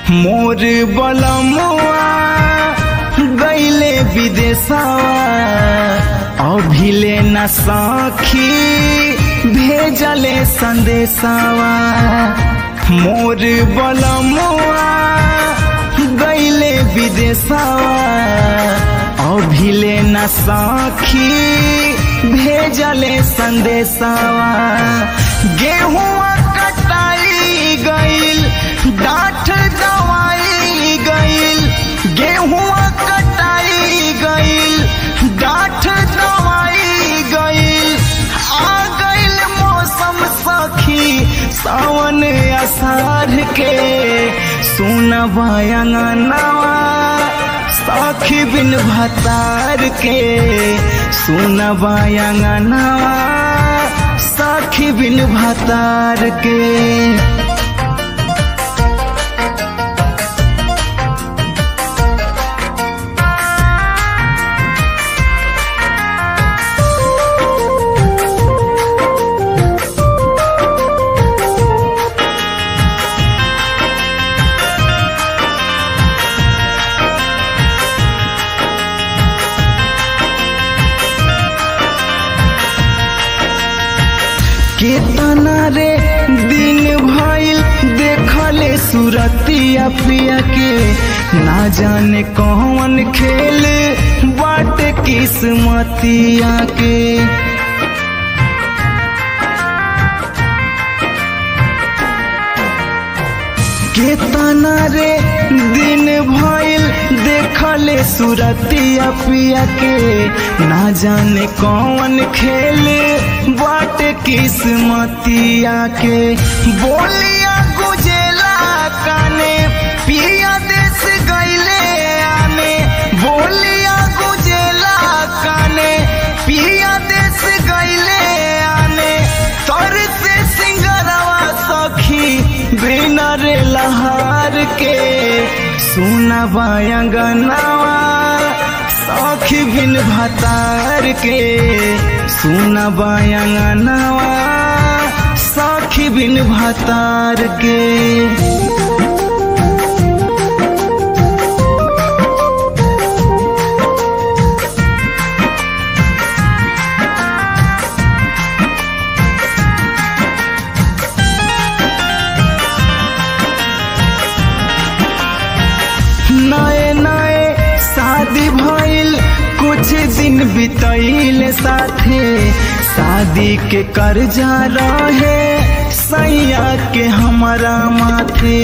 मोर बलमुआ गईले विदेशवा अभिले न सखी भेजले संदेशवा मोर बलमुआ गईले विदेशवा अभिले न सखी भेजले संदेशवा गेहुआ कटाई गईल डाठ दवाई गईल गेहुआ कटाई गईल डाठ दवाई गईल आ गईल मौसम सखी सावन असार के सुनवा अंगनवा सखी बिन भतार के सुनवा अंगनवा सखी बिन भतार के केतना रे दिन भइल देखले सुरतिया पिया के ना जाने कौन खेल बाट किस्मतिया के केतना रे दिन भइल देखले सुरतिया पिया के ना जाने कौन खेले बाट किस्मतिया के बोलिया गुजेला काने पिया देश गईले आने बोलिया गुजेला काने पिया देश गईले आने तर से सिंगरवा सखी बिना रे लहार के सुना बायंगनावा सखी बिन भतार के सुना बायंगनावा सखी बिन भतार के नए नए शादी भइल कुछ दिन बितैल साथे शादी के कर्जा रहे सैया के हमारा माथे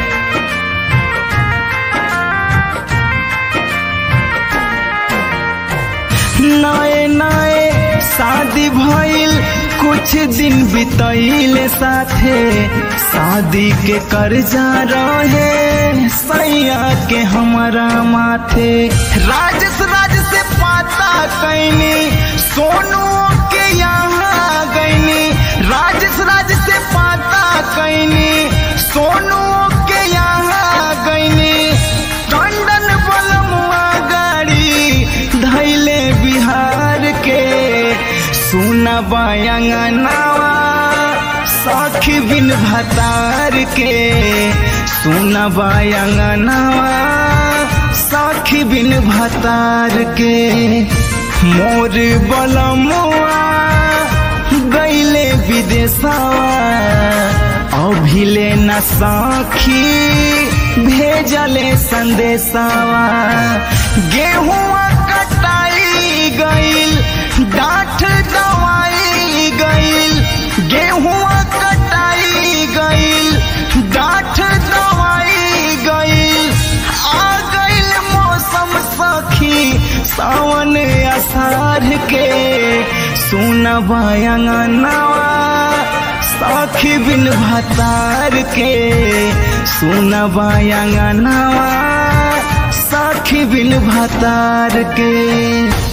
नए नए शादी भइल कुछ दिन बितैल साथे शादी के कर्जा रहे सैया के हमारा माथे राजस राज से पाता कैनी सोनू के यहाँ गईनी राजस राज से पाता कैनी सोनू के यहाँ गईनी टंडन बलमुआ गाड़ी धैले बिहार के सुना बायंगनावा सखी बिन भतार के सुना बायंगनावा सखी बिन भतार के मोर बलमुआ गईले विदेशवा अभिले न सखी भेजले संदेशवा गेहुआ कटाई गईल डाठ दवाई गईल गेहुआ कटाई गईल डाठ दवाई गईल आ गईल मौसम सखी सावन असार के सुनवा अंगनवा सखी बिन भतार के सुनवा अंगनवा सखी बिन भतार के